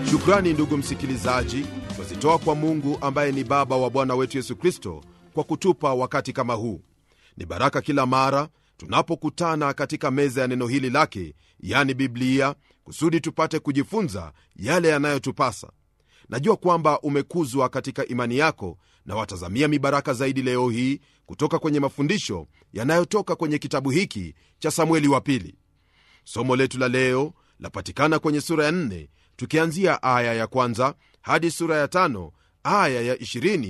shukrani ndugu msikilizaji twazitoa kwa mungu ambaye ni baba wa bwana wetu yesu kristo kwa kutupa wakati kama huu ni baraka kila mara tunapokutana katika meza ya neno hili lake yani biblia kusudi tupate kujifunza yale yanayotupasa najua kwamba umekuzwa katika imani yako na watazamia mibaraka zaidi leo hii kutoka kwenye mafundisho yanayotoka kwenye kitabu hiki cha samueli wa pili somo letu la leo lapatikana kwenye sura ya 4 tukianzia aya ya kwanza hadi sura ya tano aya ya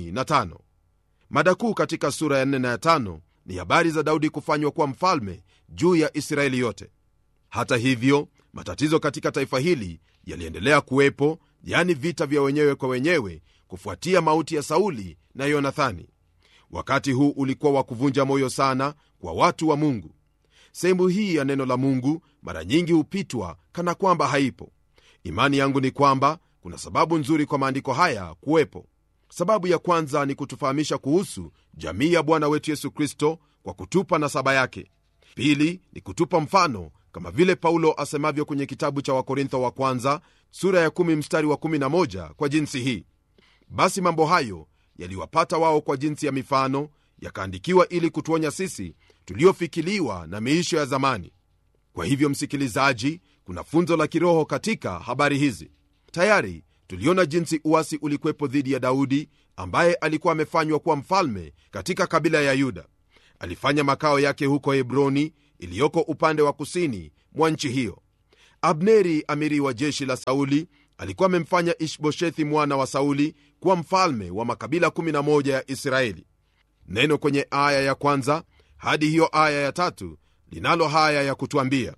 25 mada kuu katika sura ya 4 na ya 5 ni habari za daudi kufanywa kuwa mfalme juu ya israeli yote hata hivyo matatizo katika taifa hili yaliendelea kuwepo yani vita vya wenyewe kwa wenyewe kufuatia mauti ya sauli na yonathani wakati huu ulikuwa wa kuvunja moyo sana kwa watu wa mungu sehemu hii ya neno la mungu mara nyingi hupitwa kana kwamba haipo imani yangu ni kwamba kuna sababu nzuri kwa maandiko haya kuwepo sababu ya kwanza ni kutufahamisha kuhusu jamii ya bwana wetu yesu kristo kwa kutupa nasaba yake pili ni kutupa mfano kama vile paulo asemavyo kwenye kitabu cha wakorintho wa kwanza sura ya 1 mstari wa 11 kwa jinsi hii basi mambo hayo yaliwapata wao kwa jinsi ya mifano yakaandikiwa ili kutuonya sisi tuliofikiliwa na miisho ya zamani kwa hivyo msikilizaji kuna funzo la kiroho katika habari hizi tayari tuliona jinsi uasi ulikwepo dhidi ya daudi ambaye alikuwa amefanywa kuwa mfalme katika kabila ya yuda alifanya makao yake huko hebroni iliyoko upande wa kusini mwa nchi hiyo abneri amiri wa jeshi la sauli alikuwa amemfanya ishboshethi mwana wa sauli kuwa mfalme wa makabila 11 ya israeli neno kwenye aya ya kwanza hadi hiyo aya ya tatu linalo haya ya kutwambia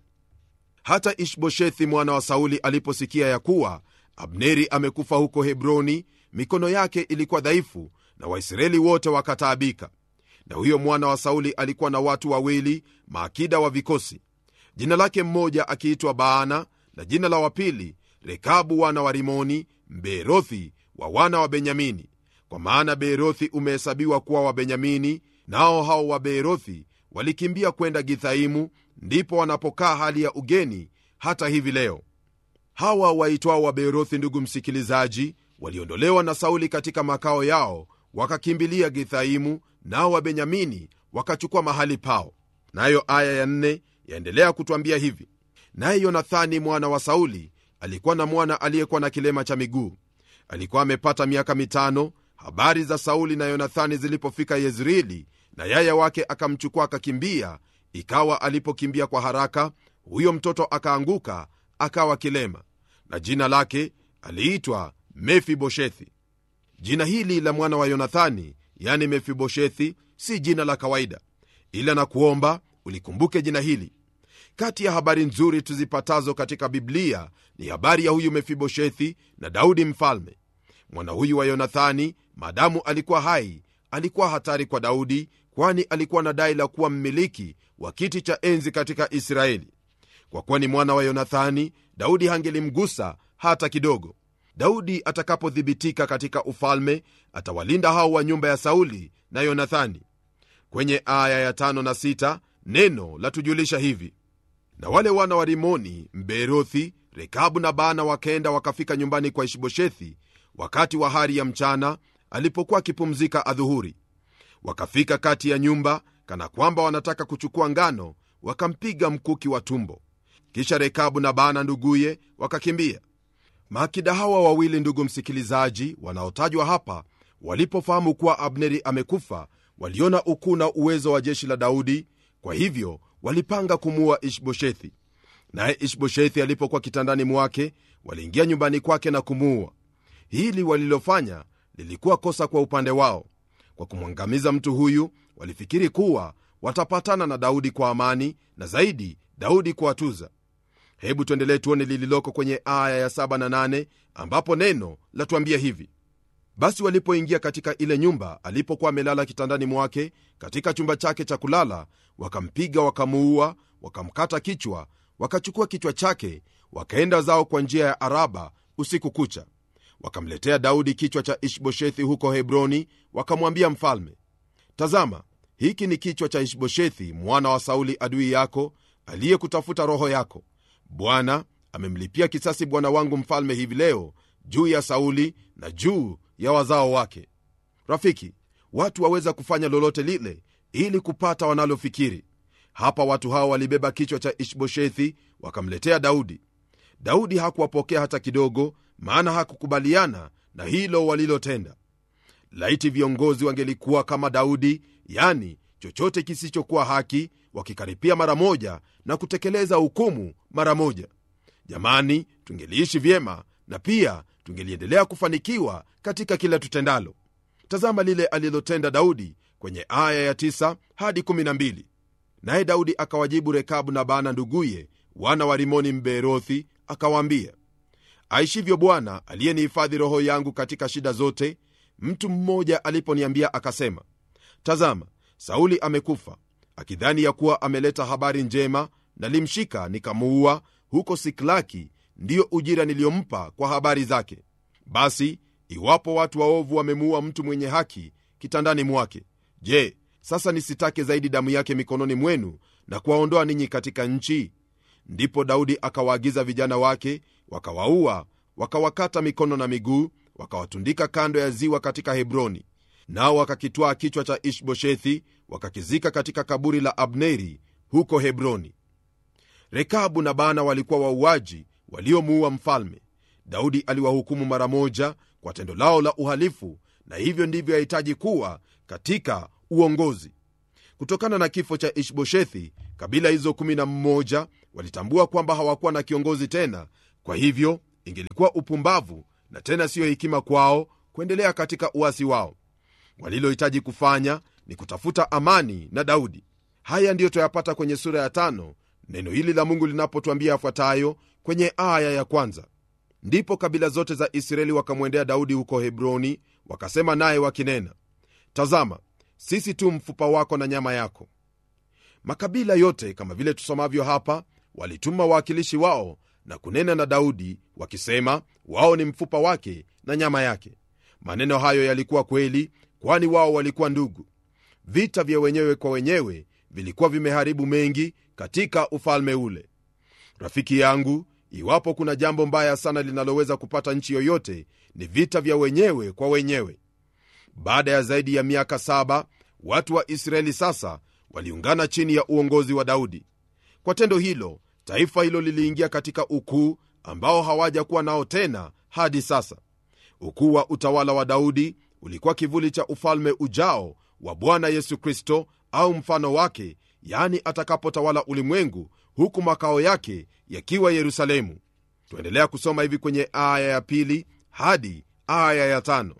hata ishboshethi mwana wa sauli aliposikia ya kuwa abneri amekufa huko hebroni mikono yake ilikuwa dhaifu na waisraeli wote wakataabika na huyo mwana wa sauli alikuwa na watu wawili maakida wa vikosi jina lake mmoja akiitwa baana na jina la wapili rekabu wana wa rimoni mbeerothi wa wana wa benyamini kwa maana beerothi umehesabiwa kuwa wa benyamini nao hao wa beerothi walikimbia kwenda githaimu ndipo wanapokaa hali ya ugeni hata hivi leo hawa waitwao wa beerothi ndugu msikilizaji waliondolewa na sauli katika makao yao wakakimbilia githaimu nao wabenyamini wakachukua mahali pao nayo aya ya nne yaendelea kutwambia hivi naye yonathani mwana wa sauli alikuwa na mwana aliyekuwa na kilema cha miguu alikuwa amepata miaka mitano habari za sauli na yonathani zilipofika yezreeli na yaya wake akamchukua akakimbia ikawa alipokimbia kwa haraka huyo mtoto akaanguka akawa kilema na jina lake aliitwa mefiboshethi jina hili la mwana wa yonathani yani mefiboshethi si jina la kawaida ila na kuomba ulikumbuke jina hili kati ya habari nzuri tuzipatazo katika biblia ni habari ya huyu mefiboshethi na daudi mfalme mwana huyu wa yonathani maadamu alikuwa hai alikuwa hatari kwa daudi kwani alikuwa na dai la kuwa mmiliki wa kiti cha enzi katika israeli kwa kuwa ni mwana wa yonathani daudi hangelimgusa hata kidogo daudi atakapothibitika katika ufalme atawalinda hao wa nyumba ya sauli na yonathani kwenye aya ya tano na sita neno latujulisha hivi na wale wana wa rimoni mbeerothi rekabu na baana wakaenda wakafika nyumbani kwa ishiboshethi wakati wa hari ya mchana alipokuwa akipumzika adhuhuri wakafika kati ya nyumba kana kwamba wanataka kuchukua ngano wakampiga mkuki wa tumbo kisha rekabu na baana nduguye wakakimbia maakida hawa wawili ndugu msikilizaji wanaotajwa hapa walipofahamu kuwa abneri amekufa waliona ukuu na uwezo wa jeshi la daudi kwa hivyo walipanga kumuua ishboshethi naye ishboshethi alipokuwa kitandani mwake waliingia nyumbani kwake na kumuua hili walilofanya lilikuwa kosa kwa upande wao kwa kumwangamiza mtu huyu walifikiri kuwa watapatana na daudi kwa amani na zaidi daudi kuwatuza hebu tuendelee tuone lililoko kwenye aya ya 7 na 8 ambapo neno latuambia hivi basi walipoingia katika ile nyumba alipokuwa amelala kitandani mwake katika chumba chake cha kulala wakampiga wakamuua wakamkata kichwa wakachukua kichwa chake wakaenda zao kwa njia ya araba usiku kucha wakamletea daudi kichwa cha ishboshethi huko hebroni wakamwambia mfalme tazama hiki ni kichwa cha ishboshethi mwana wa sauli adui yako aliyekutafuta roho yako bwana amemlipia kisasi bwana wangu mfalme hivi leo juu ya sauli na juu ya wazao wake rafiki watu waweza kufanya lolote lile ili kupata wanalofikiri hapa watu hao walibeba kichwa cha ishboshethi wakamletea daudi daudi hakuwapokea hata kidogo maana hakukubaliana na hilo walilotenda laiti viongozi wangelikuwa kama daudi yani chochote kisichokuwa haki wakikaripia mara moja na kutekeleza hukumu mara moja jamani tungeliishi vyema na pia tungeliendelea kufanikiwa katika kila tutendalo tazama lile alilotenda daudi kwenye aya ya 9 hadi 12 naye daudi akawajibu rekabu na bana nduguye wana wa rimoni mbeerothi akawaambia aishivyo bwana aliyenihifadhi roho yangu katika shida zote mtu mmoja aliponiambia akasema tazama sauli amekufa akidhani ya kuwa ameleta habari njema nalimshika nikamuua huko siklaki ndiyo ujira niliyompa kwa habari zake basi iwapo watu waovu wamemuua mtu mwenye haki kitandani mwake je sasa nisitake zaidi damu yake mikononi mwenu na kuwaondoa ninyi katika nchi ndipo daudi akawaagiza vijana wake wakawaua wakawakata mikono na miguu wakawatundika kando ya ziwa katika hebroni nao wakakitwaa kichwa cha ishboshethi wakakizika katika kaburi la abneri huko hebroni rekabu na bana walikuwa wauaji waliomuua mfalme daudi aliwahukumu mara moja kwa tendo lao la uhalifu na hivyo ndivyo yahitaji kuwa katika uongozi kutokana na kifo cha ishboshethi kabila hizo 11 walitambua kwamba hawakuwa na kiongozi tena kwa hivyo ingelikuwa upumbavu na tena siyo hekima kwao kuendelea katika uasi wao walilohitaji kufanya ni kutafuta amani na daudi haya ndiyo twayapata kwenye sura ya tano neno hili la mungu linapotwambia yafuatayo kwenye aya ya kwanza ndipo kabila zote za israeli wakamwendea daudi huko hebroni wakasema naye wakinena tazama sisi tu mfupa wako na nyama yako makabila yote kama vile tusomavyo hapa walituma wawakilishi wao na kunena na daudi wakisema wao ni mfupa wake na nyama yake maneno hayo yalikuwa kweli kwani wao walikuwa ndugu vita vya wenyewe kwa wenyewe vilikuwa vimeharibu mengi katika ufalme ule rafiki yangu iwapo kuna jambo mbaya sana linaloweza kupata nchi yoyote ni vita vya wenyewe kwa wenyewe baada ya zaidi ya miaka saba watu wa israeli sasa waliungana chini ya uongozi wa daudi kwa tendo hilo taifa hilo liliingia katika ukuu ambao hawajakuwa nao tena hadi sasa ukuu wa utawala wa daudi ulikuwa kivuli cha ufalme ujao wa bwana yesu kristo au mfano wake yani atakapotawala ulimwengu huku makao yake yakiwa yerusalemu tuendelea kusoma hivi kwenye aya ya pili hadi aya ya tano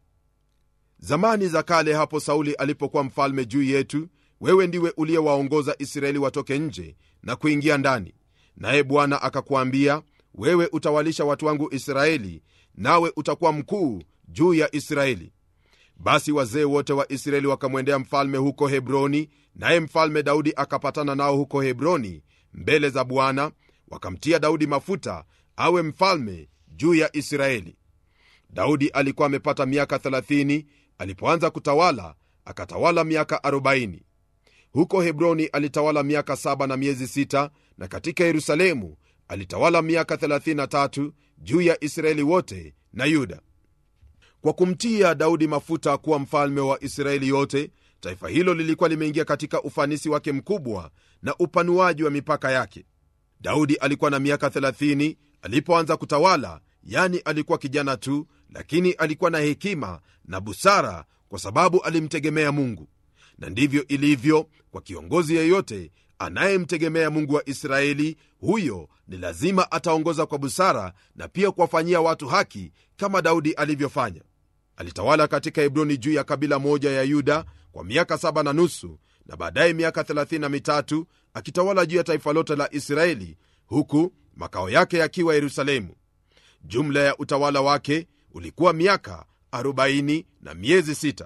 zamani za kale hapo sauli alipokuwa mfalme juu yetu wewe ndiwe uliyewaongoza israeli watoke nje na kuingia ndani naye bwana akakuambia wewe utawalisha watu wangu israeli nawe utakuwa mkuu juu ya israeli basi wazee wote wa israeli wakamwendea mfalme huko hebroni naye mfalme daudi akapatana nao huko hebroni mbele za bwana wakamtia daudi mafuta awe mfalme juu ya israeli daudi alikuwa amepata miaka 30 alipoanza kutawala akatawala miaka 40 huko hebroni alitawala miaka 7 na miezi 6 na katika yerusalemu alitawala miaka 33 juu ya israeli wote na yuda kwa kumtia daudi mafuta kuwa mfalme wa israeli yote taifa hilo lilikuwa limeingia katika ufanisi wake mkubwa na upanuaji wa mipaka yake daudi alikuwa na miaka 30 alipoanza kutawala yani alikuwa kijana tu lakini alikuwa na hekima na busara kwa sababu alimtegemea mungu na ndivyo ilivyo kwa kiongozi yeyote anayemtegemea mungu wa israeli huyo ni lazima ataongoza kwa busara na pia kuwafanyia watu haki kama daudi alivyofanya alitawala katika hebroni juu ya kabila moja ya yuda kwa miaka saba na nusu na baadaye miaka 33 akitawala juu ya taifa lote la israeli huku makao yake yakiwa yerusalemu jumla ya utawala wake ulikuwa miaka 40 na miezi 6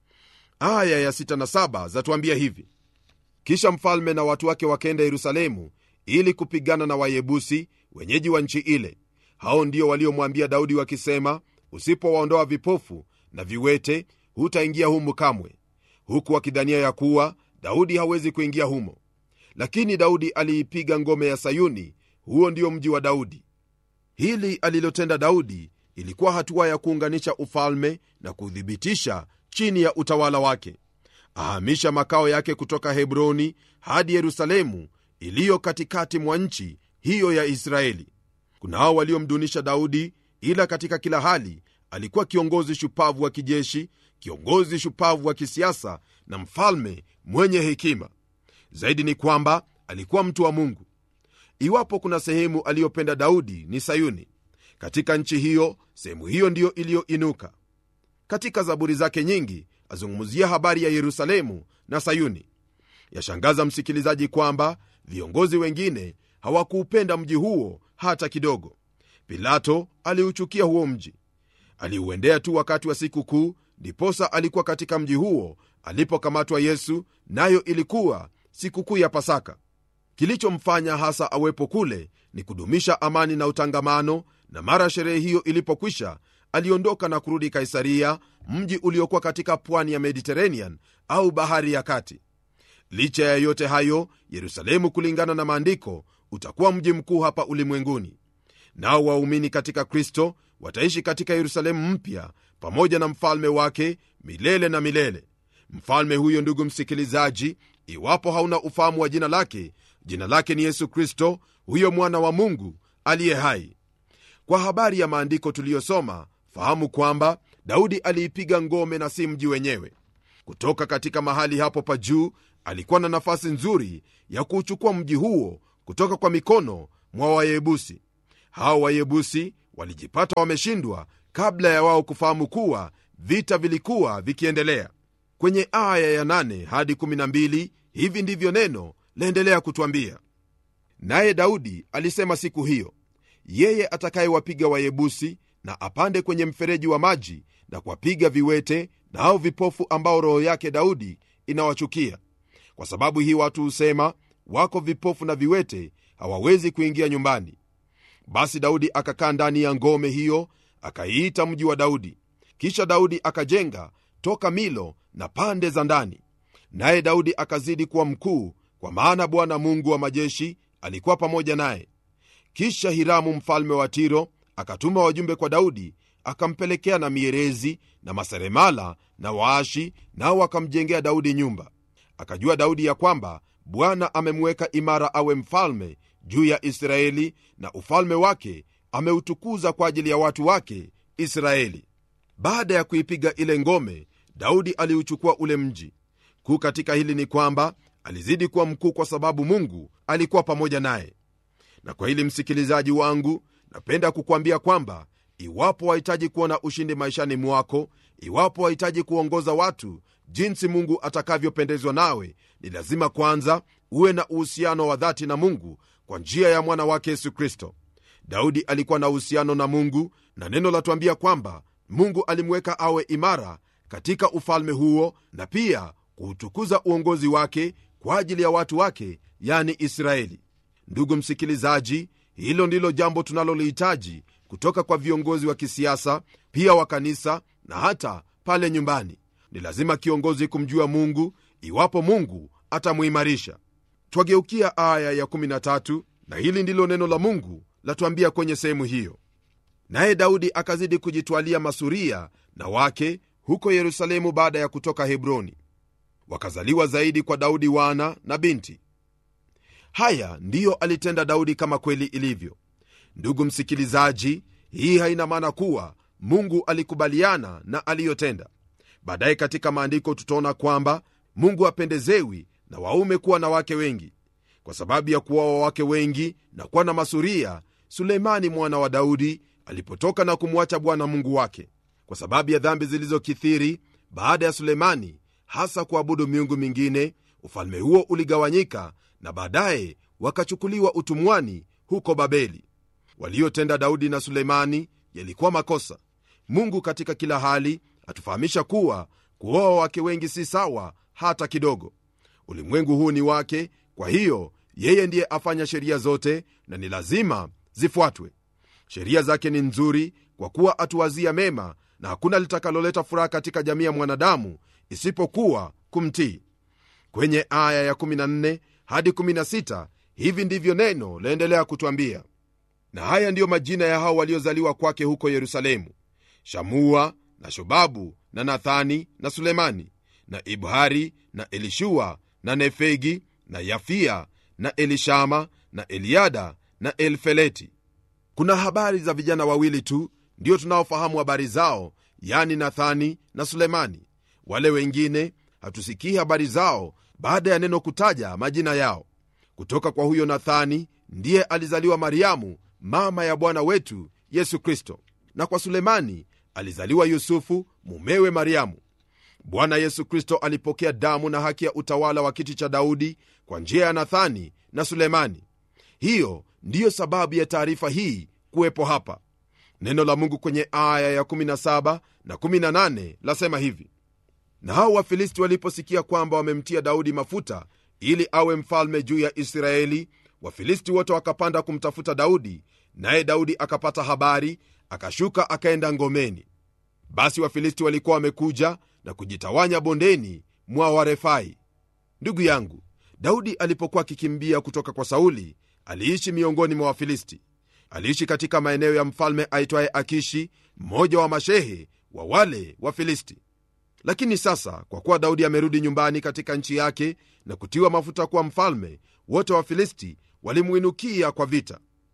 aya ya 6 na 7 zatuambia hivi kisha mfalme na watu wake wakaenda yerusalemu ili kupigana na wayebusi wenyeji wa nchi ile hao ndio waliomwambia daudi wakisema usipowaondoa vipofu na viwete hutaingia humu kamwe huku wakidhania ya kuwa daudi hawezi kuingia humo lakini daudi aliipiga ngome ya sayuni huo ndio mji wa daudi hili alilotenda daudi ilikuwa hatua ya kuunganisha ufalme na kuthibitisha chini ya utawala wake ahamisha makao yake kutoka hebroni hadi yerusalemu iliyo katikati mwa nchi hiyo ya israeli kunao waliomdunisha daudi ila katika kila hali alikuwa kiongozi shupavu wa kijeshi kiongozi shupavu wa kisiasa na mfalme mwenye hekima zaidi ni kwamba alikuwa mtu wa mungu iwapo kuna sehemu aliyopenda daudi ni sayuni katika nchi hiyo sehemu hiyo ndiyo iliyoinuka katika zaburi zake nyingi azungumzia habari ya yerusalemu na sayuni yashangaza msikilizaji kwamba viongozi wengine hawakuupenda mji huo hata kidogo pilato aliuchukia huo mji aliuendea tu wakati wa siku kuu ndiposa alikuwa katika mji huo alipokamatwa yesu nayo ilikuwa sikukuu ya pasaka kilichomfanya hasa awepo kule ni kudumisha amani na utangamano na mara sherehe hiyo ilipokwisha aliondoka na kurudi kaisaria mji uliokuwa katika pwani ya mediterranean au bahari ya kati licha ya yote hayo yerusalemu kulingana na maandiko utakuwa mji mkuu hapa ulimwenguni nao waumini katika kristo wataishi katika yerusalemu mpya pamoja na mfalme wake milele na milele mfalme huyo ndugu msikilizaji iwapo hauna ufahamu wa jina lake jina lake ni yesu kristo huyo mwana wa mungu aliye hai kwa habari ya maandiko tuliyosoma fahamu kwamba daudi aliipiga ngome na si mji wenyewe kutoka katika mahali hapo pa juu alikuwa na nafasi nzuri ya kuuchukua mji huo kutoka kwa mikono mwa wayebusi hao wayebusi walijipata wameshindwa kabla ya wao kufahamu kuwa vita vilikuwa vikiendelea kwenye aya ya 8 hadi 12 hivi ndivyo neno laendelea kutwambia naye daudi alisema siku hiyo yeye atakayewapiga wayebusi na apande kwenye mfereji wa maji na kuwapiga viwete na hao vipofu ambao roho yake daudi inawachukia kwa sababu hii watu husema wako vipofu na viwete hawawezi kuingia nyumbani basi daudi akakaa ndani ya ngome hiyo akaiita mji wa daudi kisha daudi akajenga toka milo na pande za ndani naye daudi akazidi kuwa mkuu kwa maana bwana mungu wa majeshi alikuwa pamoja naye kisha hiramu mfalme wa tiro akatuma wajumbe kwa daudi akampelekea na mierezi na maseremala na waashi nao wakamjengea daudi nyumba akajua daudi ya kwamba bwana amemweka imara awe mfalme juu ya israeli na ufalme wake ameutukuza kwa ajili ya watu wake israeli baada ya kuipiga ile ngome daudi aliuchukua ule mji kuu katika hili ni kwamba alizidi kuwa mkuu kwa sababu mungu alikuwa pamoja naye na kwa hili msikilizaji wangu napenda kukwambia kwamba iwapo wahitaji kuona ushindi maishani mwako iwapo wahitaji kuongoza watu jinsi mungu atakavyopendezwa nawe ni lazima kwanza uwe na uhusiano wa dhati na mungu kwa njia ya mwana wake yesu kristo daudi alikuwa na uhusiano na mungu na neno latuambia kwamba mungu alimweka awe imara katika ufalme huo na pia kuutukuza uongozi wake kwa ajili ya watu wake yani israeli ndugu msikilizaji hilo ndilo jambo tunalolihitaji kutoka kwa viongozi wa kisiasa pia wa kanisa na hata pale nyumbani ni lazima kiongozi kumjua mungu iwapo mungu atamuimarisha twageukia aya ya 13 na hili ndilo neno la mungu latuambia kwenye sehemu hiyo naye daudi akazidi kujitwalia masuria na wake huko yerusalemu baada ya kutoka hebroni wakazaliwa zaidi kwa daudi wana na binti haya ndiyo alitenda daudi kama kweli ilivyo ndugu msikilizaji hii haina maana kuwa mungu alikubaliana na aliyotenda baadaye katika maandiko tutaona kwamba mungu apendezewi na waume kuwa na wake wengi kwa sababu ya kuwawa wake wengi na kuwa na masuria suleimani mwana wa daudi alipotoka na kumwacha bwana mungu wake kwa sababu ya dhambi zilizokithiri baada ya suleimani hasa kuabudu miungu mingine ufalme huo uligawanyika na baadaye wakachukuliwa utumwani huko babeli waliotenda daudi na suleimani yalikuwa makosa mungu katika kila hali atufahamisha kuwa kuoa wake wengi si sawa hata kidogo ulimwengu huu ni wake kwa hiyo yeye ndiye afanya sheria zote na ni lazima zifuatwe sheria zake ni nzuri kwa kuwa atuwazia mema na hakuna litakaloleta furaha katika jamii ya mwanadamu isipokuwa kumtii kwenye aya ya 14 hadi 16 hivi ndivyo neno laendelea kutwambia na haya ndiyo majina ya hao waliozaliwa kwake huko yerusalemu shamua na shobabu na nathani na sulemani na ibhari na elishua na nefegi na yafia na elishama na eliada na elfeleti kuna habari za vijana wawili tu ndio tunaofahamu habari zao yani nathani na sulemani wale wengine hatusikii habari zao baada ya neno kutaja majina yao kutoka kwa huyo nathani ndiye alizaliwa mariamu mama ya bwana wetu yesu kristo na kwa sulemani alizaliwa yusufu mumewe mariamu bwana yesu kristo alipokea damu na haki ya utawala wa kiti cha daudi kwa njia ya nathani na sulemani hiyo ndiyo sababu ya taarifa hii kuwepo hapa neno la mungu kwenye aya ya 17 na 18 lasema hivi na hao wafilisti waliposikia kwamba wamemtia daudi mafuta ili awe mfalme juu ya israeli wafilisti wote wakapanda kumtafuta daudi naye daudi akapata habari akashuka akaenda ngomeni basi wafilisti walikuwa wamekuja na kujitawanya bondeni mwa warefai ndugu yangu daudi alipokuwa akikimbia kutoka kwa sauli aliishi miongoni mwa wafilisti aliishi katika maeneo ya mfalme aitwaye akishi mmoja wa mashehe wa wale wafilisti lakini sasa kwa kuwa daudi amerudi nyumbani katika nchi yake na kutiwa mafuta kuwa mfalme wote wafilisti walimwinukia kwa vita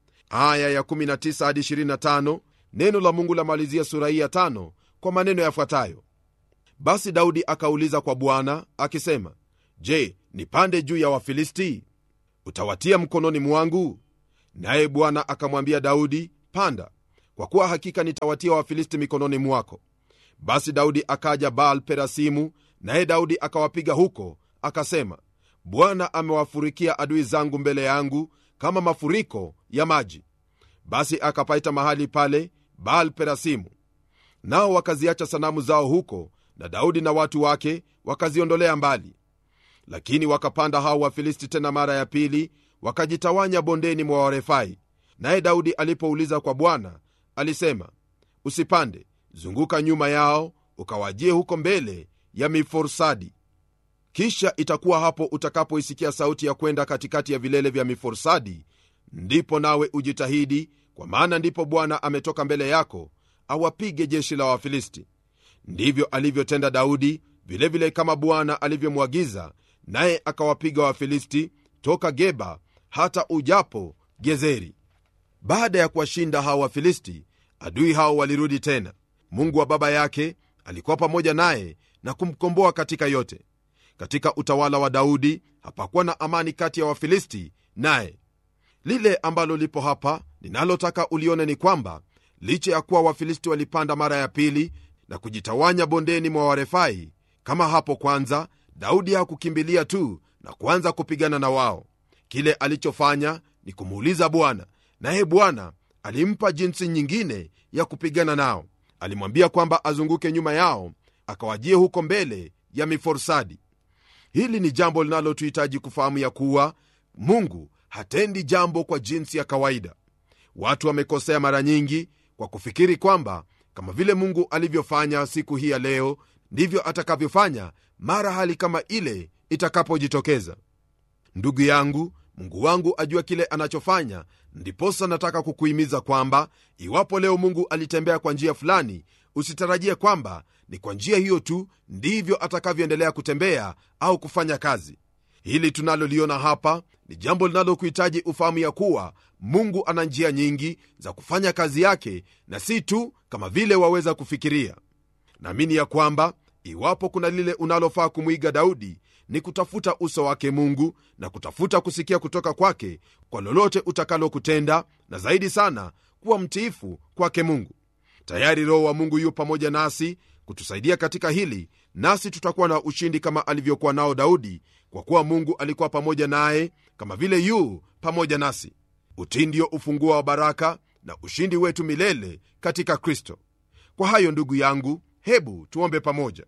aya ya 19 hadi 25 neno la mungu lamalizia sura hii ya tano kwa maneno yafuatayo basi daudi akauliza kwa bwana akisema je nipande juu ya wafilisti utawatia mkononi mwangu naye bwana akamwambia daudi panda kwa kuwa hakika nitawatia wafilisti mikononi mwako basi daudi akaja baal perasimu naye daudi akawapiga huko akasema bwana amewafurikia adui zangu mbele yangu kama mafuriko ya maji basi akapaita mahali pale baal perasimu nao wakaziacha sanamu zao huko na daudi na watu wake wakaziondolea mbali lakini wakapanda hao wafilisti tena mara ya pili wakajitawanya bondeni mwa warefai naye daudi alipouliza kwa bwana alisema usipande zunguka nyuma yao ukawajie huko mbele ya miforsadi kisha itakuwa hapo utakapoisikia sauti ya kwenda katikati ya vilele vya miforsadi ndipo nawe ujitahidi kwa maana ndipo bwana ametoka mbele yako awapige jeshi la wafilisti ndivyo alivyotenda daudi vilevile vile kama bwana alivyomwagiza naye akawapiga wafilisti toka geba hata ujapo gezeri baada ya kuwashinda hao wafilisti adui hao walirudi tena mungu wa baba yake alikuwa pamoja naye na kumkomboa katika yote katika utawala wa daudi hapakuwa na amani kati ya wafilisti naye lile ambalo lipo hapa ninalotaka ulione ni kwamba licha ya kuwa wafilisti walipanda mara ya pili na kujitawanya bondeni mwa warefai kama hapo kwanza daudi hakukimbilia tu na kuanza kupigana na wao kile alichofanya ni kumuuliza bwana naye bwana alimpa jinsi nyingine ya kupigana nao alimwambia kwamba azunguke nyuma yao akawajie huko mbele ya miforsadi hili ni jambo linalotuhitaji kufahamu ya kuwa mungu hatendi jambo kwa jinsi ya kawaida watu wamekosea mara nyingi kwa kufikiri kwamba kama vile mungu alivyofanya siku hii ya leo ndivyo atakavyofanya mara hali kama ile itakapojitokeza ndugu yangu mungu wangu ajua kile anachofanya ndiposa nataka kukuhimiza kwamba iwapo leo mungu alitembea kwa njia fulani usitarajie kwamba ni kwa njia hiyo tu ndivyo atakavyoendelea kutembea au kufanya kazi hili tunaloliona hapa ni jambo linalokuhitaji ufahamu ya kuwa mungu ana njia nyingi za kufanya kazi yake na si tu kama vile waweza kufikiria naamini ya kwamba iwapo kuna lile unalofaa kumwiga daudi ni kutafuta uso wake mungu na kutafuta kusikia kutoka kwake kwa lolote utakalokutenda na zaidi sana kuwa mtiifu kwake mungu tayari roho wa mungu yu pamoja nasi kutusaidia katika hili nasi tutakuwa na ushindi kama alivyokuwa nao daudi kwa kuwa mungu alikuwa pamoja naye kama vile yu pamoja nasi utii ndio ufunguo wa baraka na ushindi wetu milele katika kristo kwa hayo ndugu yangu hebu tuombe pamoja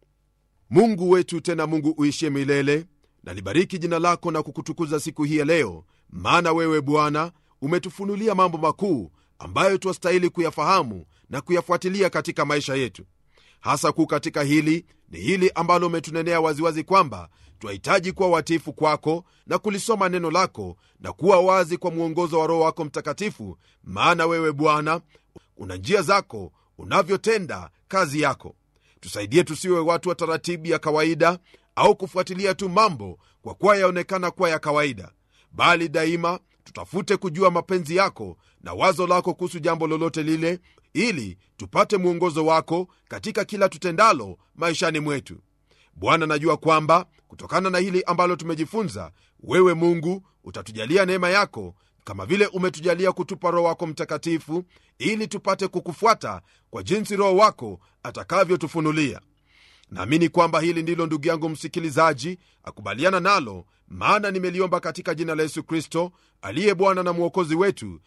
mungu wetu tena mungu uishie milele nalibariki jina lako na kukutukuza siku hii ya leo maana wewe bwana umetufunulia mambo makuu ambayo twastahili kuyafahamu na kuyafuatilia katika maisha yetu hasa kuu katika hili ni hili ambalo umetunenea waziwazi kwamba twahitaji kuwa watiifu kwako na kulisoma neno lako na kuwa wazi kwa mwongozo wa roho wako mtakatifu maana wewe bwana una njia zako unavyotenda kazi yako tusaidie tusiwe watu wa taratibu ya kawaida au kufuatilia tu mambo kwa kuwa yaonekana kuwa ya kawaida bali daima tutafute kujua mapenzi yako na wazo lako kuhusu jambo lolote lile ili tupate mwongozo wako katika kila tutendalo maishani mwetu bwana najua kwamba kutokana na hili ambalo tumejifunza wewe mungu utatujalia neema yako kama vile umetujalia kutupa roho wako mtakatifu ili tupate kukufuata kwa jinsi roho wako atakavyotufunulia naamini kwamba hili ndilo ndugu yangu msikilizaji akubaliana nalo maana nimeliomba katika jina la yesu kristo aliye bwana na mwokozi wetu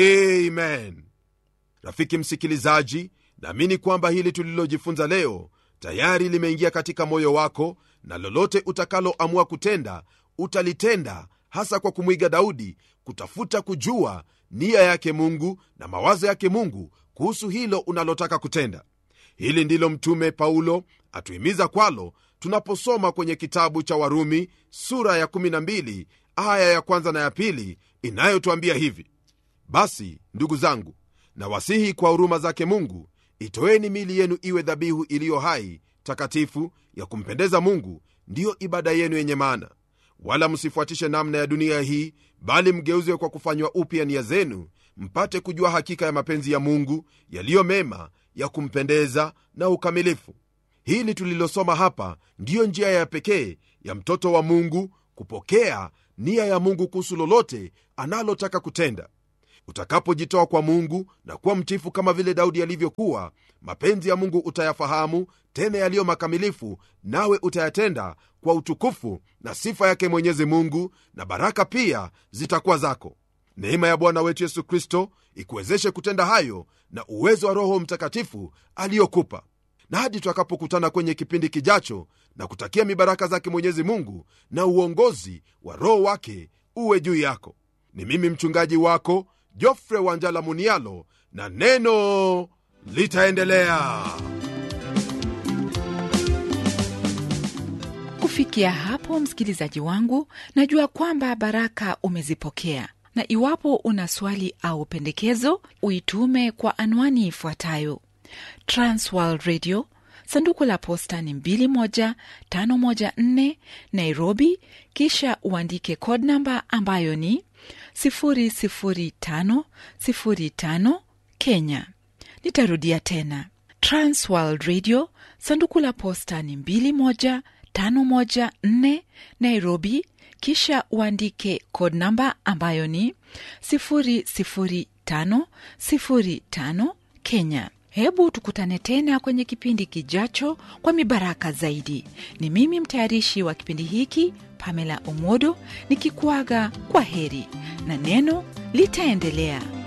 amen rafiki msikilizaji naamini kwamba hili tulilojifunza leo tayari limeingia katika moyo wako na lolote utakaloamua kutenda utalitenda hasa kwa kumwiga daudi kutafuta kujua nia yake mungu na mawazo yake mungu kuhusu hilo unalotaka kutenda hili ndilo mtume paulo atuhimiza kwalo tunaposoma kwenye kitabu cha warumi sura ya 12 aya ya kwanza na ya pili inayotwambia hivi basi ndugu zangu na wasihi kwa huruma zake mungu itoeni mili yenu iwe dhabihu iliyo hai takatifu ya kumpendeza mungu ndiyo ibada yenu yenye maana wala msifuatishe namna ya dunia hii bali mgeuzwe kwa kufanywa upya nia zenu mpate kujua hakika ya mapenzi ya mungu yaliyo mema ya kumpendeza na ukamilifu hili tulilosoma hapa ndiyo njia ya pekee ya mtoto wa mungu kupokea nia ya mungu kuhusu lolote analotaka kutenda utakapojitoa kwa mungu na kuwa mtifu kama vile daudi alivyokuwa mapenzi ya mungu utayafahamu tena yaliyo makamilifu nawe utayatenda kwa utukufu na sifa yake mwenyezi mungu na baraka pia zitakuwa zako neema ya bwana wetu yesu kristo ikuwezeshe kutenda hayo na uwezo wa roho mtakatifu aliyokupa na hadi tutakapokutana kwenye kipindi kijacho na kutakia mibaraka zake mwenyezi mungu na uongozi wa roho wake uwe juu yako ni mimi mchungaji wako jofre wanjala munialo na neno litaendelea kufikia hapo msikilizaji wangu najua kwamba baraka umezipokea na iwapo una swali au pendekezo uitume kwa anwani ifuatayo transworld radio sanduku la posta ni 21514 nairobi kisha uandike code namba ambayo ni 00505 kenya nitarudia tena transworld radio sanduku la posta ni 21514 nairobi kisha uandike code namba ambayo ni 00505 kenya hebu tukutane tena kwenye kipindi kijacho kwa mibaraka zaidi ni mimi mtayarishi wa kipindi hiki pamela omodo nikikuaga kwa heri na neno litaendelea